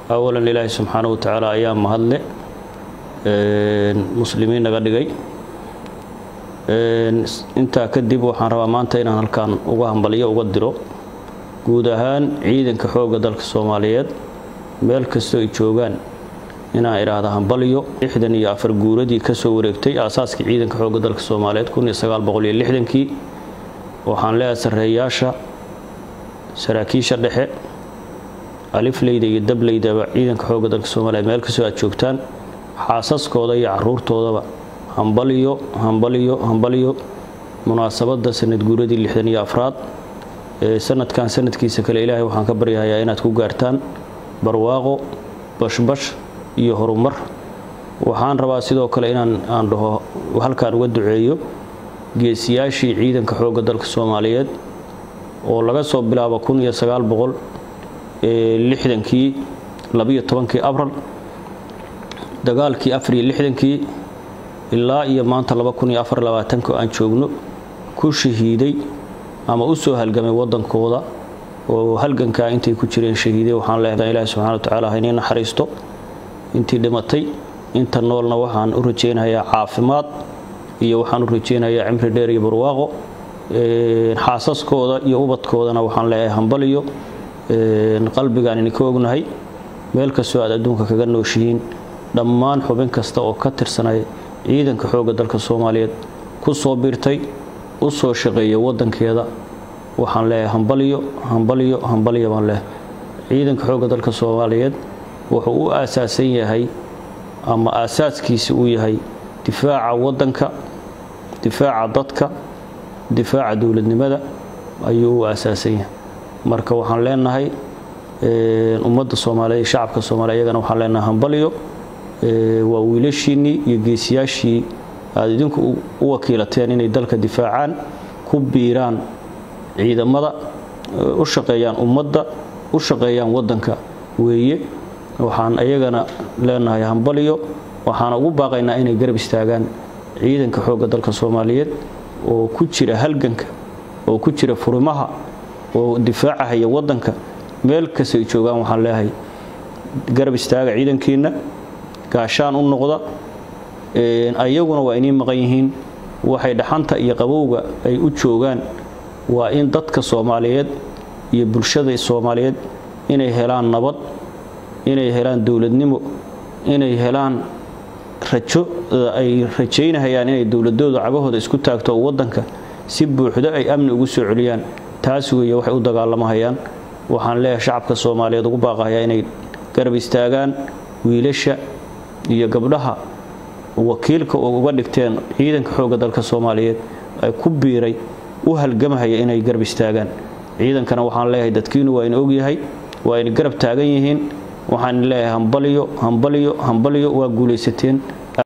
awalan ilaahi subxaana wa tacaala ayaa mahadle muslimiin naga dhigay intaa kadib waxaan rabaa maanta inaan halkan uga hambaliyo uga diro guud ahaan ciidanka xoogga dalka soomaaliyeed meel kastoo ay joogaan inaan idhaahda hambalyo lixdan iyo afar guuradii ka soo wareegtay aasaaskii ciidanka xoogga dalka soomaaliyeed kun iyo sagaal boqol iyo lixdankii waxaan leeyahay sarreeyaasha saraakiisha dhexe alifleyda iyo dableydaba ciidanka xoogga dalka soomaaliyeed meel kastoo aad joogtaan xaasaskooda iyo caruurtoodaba hambalyo hambalyo hambalyo munaasabadda sanad guuradii lixdan iyo afraad ee sanadkan sanadkiisa kale ilaahay waxaan ka baryahayaa inaad ku gaartaan barwaaqo bashbash iyo horumar waxaan rabaa sidoo kale inaan aan dhaho halkaan uga duceeyo geesiyaashii ciidanka xoogga dalka soomaaliyeed oo laga soo bilaabo kun iyo sagaal boqol lixdankii labiyo tobankii abral dagaalkii afar iyo lixdankii ilaa iyo maanta laba kun iyo afar labaatanka aan joogno ku shahiiday ama u soo halgamay waddankooda oo halgankaa intay ku jireen shahiiday waxaan leedahay ilaahi subxana wa tacaala ha inii naxariisto intii dhimatay inta noolna waxaan u rajaynayaa caafimaad iyo waxaan u rajaynayaa cimri dheer iyo barwaaqo xaasaskooda iyo ubadkoodana waxaan leeyahay hambaliyo qalbigaan idinka ognahay meel kastoo aad adduunka kaga nooshihiin dhammaan xubin kasta oo ka tirsanay ciidanka xoogga dalka soomaaliyeed ku soo biirtay u soo shaqeeya waddankeeda waxaan leeyahay hambalyo hambalyo hambalyo baan leehay ciidanka xoogga dalka soomaaliyeed wuxuu u aasaasan yahay ama aasaaskiisi uu yahay difaaca waddanka difaaca dadka difaaca dowladnimada ayuu u aasaasan yahay marka waxaan leenahay ummadda soomaaliyeed iyo shacabka soomaliya iyagana waxaan leenahay hambalyo waa wiilashiinnii iyo geesiyaashii aad idinku u wakiilateen inay dalka difaacaan ku biiraan ciidamada u shaqeeyaan ummadda u shaqeeyaan waddanka weeye waxaan ayagana leenahay hambalyo waxaana ugu baaqaynaa inay garab istaagaan ciidanka xoogga dalka soomaaliyeed oo ku jira halganka oo ku jira furimaha oo difaacahaya waddanka meel kasta ay joogaan waxaan leeyahay garab istaaga ciidankiinna gaashaan u noqda ayaguna waa inii maqan yihiin waxay dhaxanta iyo qabowga ay u joogaan waa in dadka soomaaliyeed iyo bulshada soomaaliyeed inay helaan nabad inay helaan dowladnimo inay helaan rajo ay rajaynahayaan inay dowladooda cagahooda isku taagto oo waddanka si buuxdo ay amni ugu soo celiyaan taas weeye waxay u dagaalamahayaan waxaan leeyahay shacabka soomaaliyeed ugu baaqahayaa inay garab istaagaan wiilasha iyo gabdhaha wakiilka uga dhigteen ciidanka xoogga dalka soomaaliyeed ay ku biiray u halgamahaya inay garab istaagaan ciidankana waxaan leeyahay dadkiinu waa ina ogyahay waa ina garab taagan yihiin waxaan leeyahay hambalyo hambalyo hambalyo waa guulaysateen